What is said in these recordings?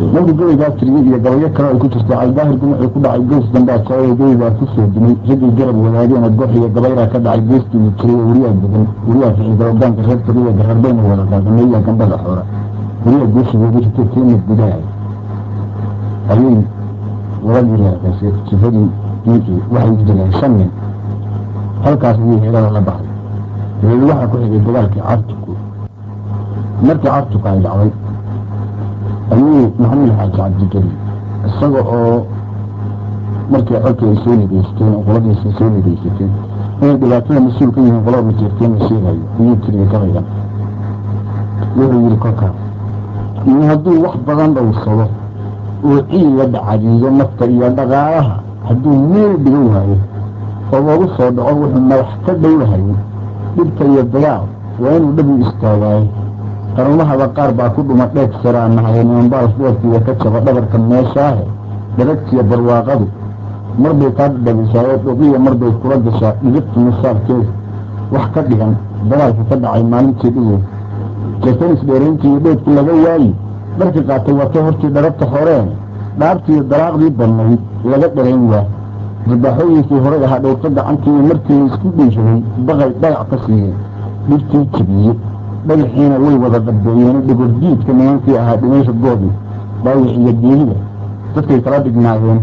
markuu gabaygaa tiriyey iyo gabayo kale ay ku jirta aldaahirku wuxuu ku dhacay gees dambe ajaayay gabaygaa ku soo dumay raggii garab wadaageena gox iyo gabayraa ka dhacay geestii tiriye weriyaa degan weriyaa ficida ogaanka reer tiriya gararbayna wada qaadameeya gambada xoora weriyaa geesigooda rita keena gudaha ayay waladii leeqaysay sifadii ninkii waxay dileen shan nin halkaas ayay heerada la baxday dabeed waxaa ku xigay dagaalkii cartuku markii cartuku ay dhacday ayuu maxamed xaaji cabdigeli isaga oo markii colkii ay soo nigeysteen oo qoladiisa soo nigeysateen inay dhibaatada mas-uul ka yihiin qolada majeerteen la sheegayo ayuu tiriya gabaygan wuxuu yidhi kolkaas in hadduu wax badan dhowrsado oo ciiga dhacadiido nafta iyo dhaqaalaha hadduu meel dhigan waayo oo loogu soo dhaco wuxuu madax ka dhowlahayo dhibka iyo dagaal waa inuu dhabu istaagaayo qarumahaba qaar baa ku dhuma dheeg saraanahaye nimanbaal dheerkiiya ka jaba dhabarka meeshaahe dharagtiya barwaaqadu marbay kaa dhadhagisaayo dhoqiya marbay kula gashaa dhigirta misaalkeeda wax ka dhigan dagaalka ka dhacay maalintii dhigeed jatanis dheerayntii iyo dheedkii laga waayi dharkii qaatay watay hortii dharabta horeen dhaabtiiyo daraaqdii badnayd laga dharayn waa dabaaxooyinkii horay ahaa dhowrta gacantii iyo markii la isku dhiishaday baqay dhagac ka siiyeen dhibtii jebiyey dhagaxiina way wada dhabeeyeen dhigordiidka nimankii ahaa dhimaysha goodii dhaawic iyo geelida dadkay kala dhignaayeen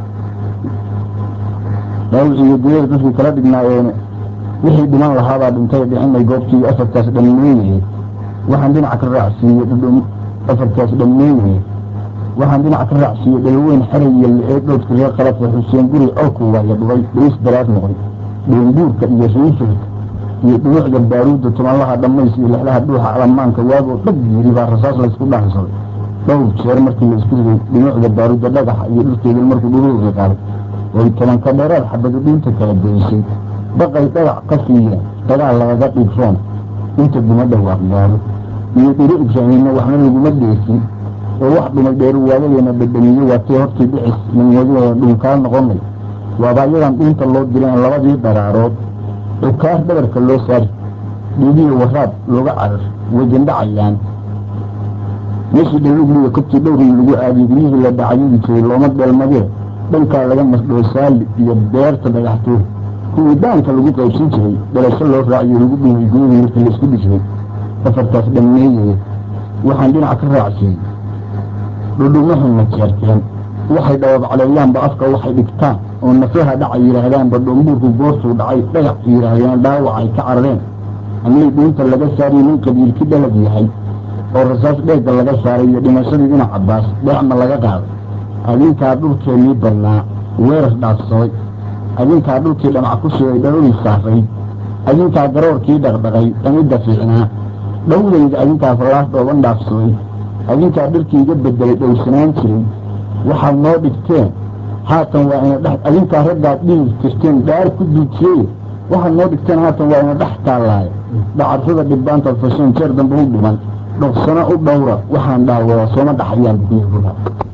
dhaawic iyo geelida dadkay kala dhignaayeen wixii dhiman lahaabaa dhintay dhicinay goobtii afartaas dhammeeyey waxaan dhinac ka raacsiiyey dhudhum afartaas dhammeeyey waxaan dhinac ka raacsiiyey dhalaweyn xaray iyo la-ee dhoodka reer qalabka xuseen guri colku waaya dhubay dhiis daraad noqday dheenguurka iyo riifirka iyo dhunuucda baaruudda tumanlaha dhammays iyo lexlaha dhuuxa alamaanka waagoo dhag yiri baa rasaas laysku dhaansaday dhowr jeer markii la isku riday dhunuucda baaruudda dhagaxa iyo dhulkeeda markuu dhuruuqi qaaday oy tobanka dheeraad xabadu dhiinta kala goysay baqay dhagax ka siiyeen dagaal lagaga dhigroon inta duma dhawaaq gaaro iyo dhiro ibraahimna waxna laguma dheesin oo wax dhumay dheeru waadadeena dhadhamiye waatay hortii dhicis nimwadooda dhunkaa noqonay waaba iyadan dhiinta loo dileen labadii daraarood cukaar dhabarka loo saari dhiigiyo waraab looga carar wejandhacayaan meeshii dhalugliga kobtii dhowrii lagu aadiy guryihii la dhacayadi jiray looma dheelmadee dhankaa laga masdhoo saali iyo beerta dhagaxtuur kuwii daanka lagu qaybsan jiray dhalasho loo raaciyo lagu dhumay guryihii markii la isku dhisray afartaas dhammeeyey waxaan dhinac ka raacsiiyey dhudhumahayna jeerteen waxay dhawaab caleeyaanba afka waxay dhigtaan oo nafaha dhaca yidhaahdaanba dhoombuurku goortuu dhacay dhagax yidhaahdeen dhaawacay ka carareen amay dhuunta laga saariyo nin qabiilki dhalag yahay oo rasaas dheegga laga saaray iyo dhimashadii dhinac cabbaas dheecma laga qaaday adinkaa dhulkeennii badnaa weerar dhaafsaday adinkaa dhulkii dhamac ku sugay dhalolii saaray adinkaa garoorkii dhaqdhaqay dhamidda fiicnaa dhowdayda adinkaa fallaas dhooban dhaafsaday adinkaa dharkii iga bedelay dhowsanaan jiray waxaad noo dhigteen haatan waa ina dhex adinkaa raggaad dhihi tirteen dhaar ku duujiyey waxaad noo dhigteen haatan waa ina dhex taallaaye dhacarrada dhibbaantaad fasheen jeer dambe u dhiman dhoqsano u dhowra waxaan dhaawada sooma dhaxayaan bukuyi